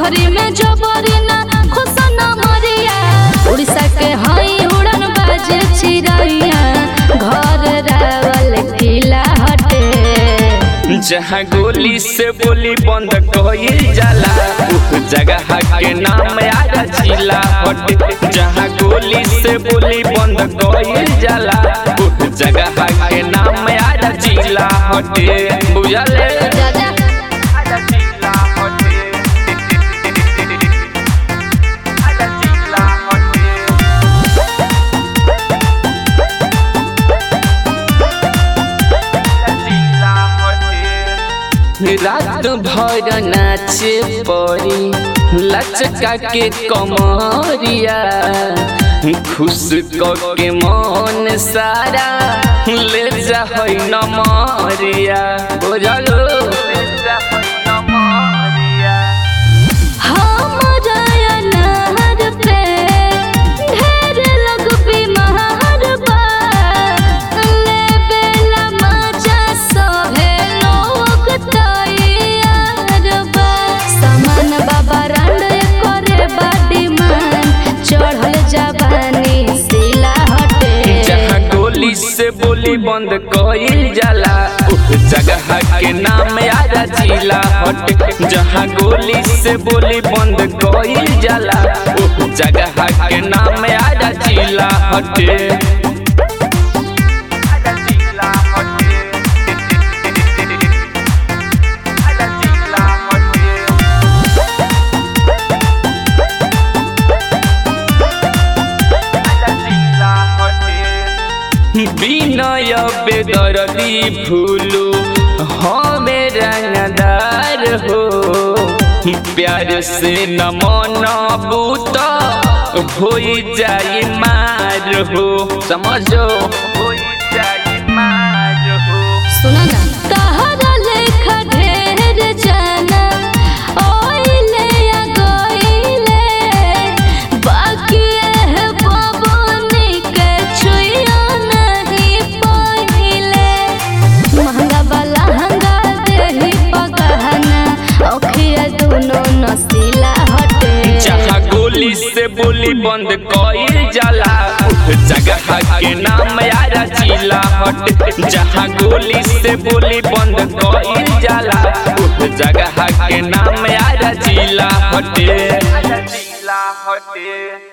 नौकरी में जबरी ना खुश न मरिया उड़ीसा के हई उड़न बाजे चिड़ैया घर रावल किला हटे जहाँ गोली से बोली बंद कईल जाला उह जगह के नाम आरा जिला हटे जहाँ गोली से बोली बंद कईल जाला उह जगह के नाम आरा जिला हटे बुझले राजा आरा जिला हटे आरा जिला हटे रात भर नाचे पड़ी लचका के कमरिया खुश क के मन सारा ले जा है नमरिया बुझलो ले जा है नमरिया हमरा अनार पे ढेर लोग बीमार बा लेबेला मजा सभे लोग तैयार बा सामान बाबा रांड करे बा डिमांड चढ़ल जवानी सिला हटे जहाँ गोली से बोली बंद कईल जाला उह जगह के नाम आरा जिला हट जहाँ गोली से बोली बंद कईल जाला उह जगह के नाम आरा जिला हटे आरा जिला हटे आरा जिला हटे বিনয় বেদরদি ভুলু हमें रंगदार हो प्यार से न मन बूत हो जाई मार हो समझो हो जाई मार हो सुना ना तहरा लेखा ढेर जाना ओइले या गइले बाकी है बबनी के छुइयो नहीं पहिले महंगा वाला हंगा देही पगहना ओखिया दोनों नसीला हटे जहाँ गोली से बोली बंद कईल जाला उह जगह के नाम आरा जिला हट जहाँ गोली से बोली बंद कईल जाला उह जगह के नाम आरा जिला हटे जिला हटे